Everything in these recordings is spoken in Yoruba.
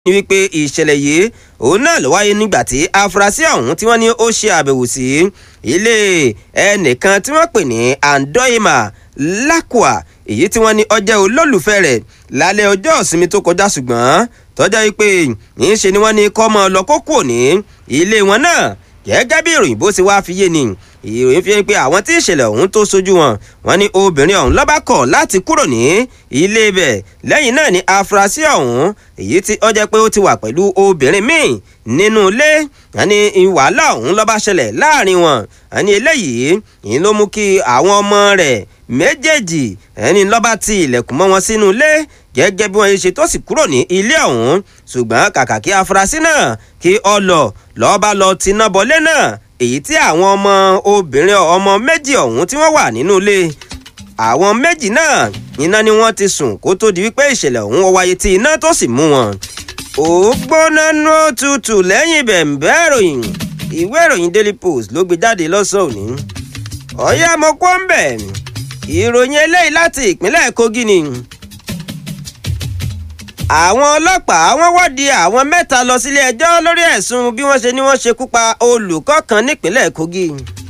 ní wípé ìṣẹ̀lẹ̀ yìí òun náà ló wáyé nígbà tí afurasí ọ̀hún tí wọ́n ní ó ṣe àbẹ̀wò sí ilé ẹnìkan tí wọ́n pè ní andoima lakwa èyí tí wọ́n ní ọjọ́ olólùfẹ́ rẹ̀ lálẹ́ ọjọ́ ìsinmi tó kọjá ṣùgbọ́n tọ́jà wípé níṣe ni wọ́n ní kọ́ mọ́ lọ kó kúrò ní ilé wọn náà gẹ́gẹ́ bí ìròyìn bó ṣe wá fi yé ni ìròyìn fi hàn pé àwọn tí ìṣẹ̀lẹ̀ ọ̀hún tó sojú wọn wọ́n ní obìnrin ọ̀hún ló bá kọ̀ láti kúrò ní ilé ibẹ̀ lẹ́yìn náà ni afurasí ọ̀hún èyí tí ó jẹ́ pé ó ti wà pẹ̀lú obìnrin míì nínú ilé wọ́n ní wàhálà ọ̀hún ló bá ṣẹlẹ̀ láàrin wọn wọ́n ní eléyìí yìí ló mú kí àwọn ọmọ rẹ̀ méjèèjì ẹni ló bá ti ilẹ̀kùn mọ́ wọn sínú ilé gẹ́gẹ́ bí wọ́n ṣe tó sì kúrò ní ilé ọ̀hún ṣùgbọ́n kàkà kí afurasí náà kí ọ lọ lọ́ọ́ bá lọ tiná bọlé náà èyí tí àwọn ọmọ obìnrin ọmọ méjì ọ̀hún tí wọ́n wà nínú ilé àwọn méjì náà iná ni wọ́n ti sùn kó tó di wípé ìṣẹ̀lẹ̀ ọ̀hún wáyé tí iná tó sì mú wọn. ó gbóná nú tutù lẹ́yìn bẹ̀m̀bẹ́ ìròyìn ìwé ìròyìn daily post ló gbé jáde lọ́sàn-án òní. ọ̀yá mo kọ́ ń bẹ̀ ìròyìn eléyìí láti ìpínlẹ̀ kogi ni àwọn ọlọ́pàá wọ́n wọ́de àwọn mẹ́ta lọ sílé ẹjọ́ lórí ẹ̀sùn bí wọ́n ṣe ní wọ́n ṣekú pa olùkọ́ kan nípínlẹ̀ Kogi.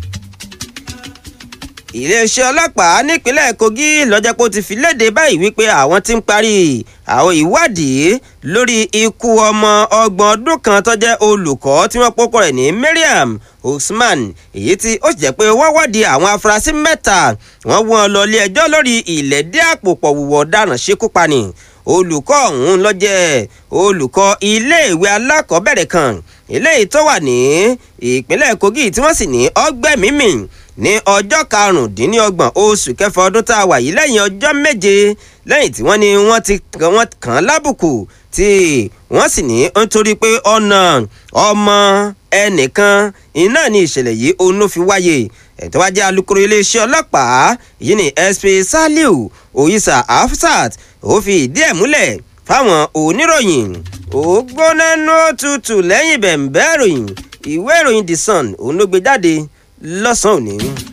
iléeṣẹ́ ọlọ́pàá nípínlẹ̀ Kogi lọ́jọ́ pé ó ti fi léde báyìí wípé àwọn ti ń parí àwọn ìwádìí lórí ikú ọmọ ọgbọ̀n ọdún kan tó jẹ́ olùkọ́ tí wọ́n pọ́kọ rẹ̀ ní Mariam Usman èyí tí ó sì jẹ́ pé wọ́n wọ́de àwọn afurasí mẹ́ta wọ́n wọ́n lọ ilé ẹjọ́ lórí ìlẹ́dí àpòpọ̀ wùwọ̀ ọ̀daràn ṣekúpani olùkọ́ ọ̀hún ló jẹ́ olùkọ́ iléèwé alákọ̀ọ́bẹ̀rẹ̀ kan eléyìí tó wà ní ìpínlẹ̀ Kogi tí wọ́n sì ní ọgbẹ́mímì ní ọjọ́ karùndínlọ́gbọ̀n oṣù kẹfà ọdún tá a wà yìí lẹ́yìn ọjọ́ méje lẹ́yìn tí wọ́n ní wọ́n ti wọ́n kàn án lábùkù tí wọ́n sì ní nítorí pé ọ̀nà ọmọ ẹnìkan iná ní ìṣẹ̀lẹ̀ yìí òun ló fi wáyé ẹ̀tọ́ wá jẹ́ alukoro iléeṣẹ́ ọlọ́pàá yìí ní SP Saliu Oyisa Afsat ó fi ìdí ẹ̀ múlẹ̀ fáwọn oníròyìn ó gbóná nú tutù lẹ́yìn bẹ̀m̀bẹ́ ìròyìn ìwé ìròyìn The Sun òun ló gbé jáde lọ́sàn-án òní.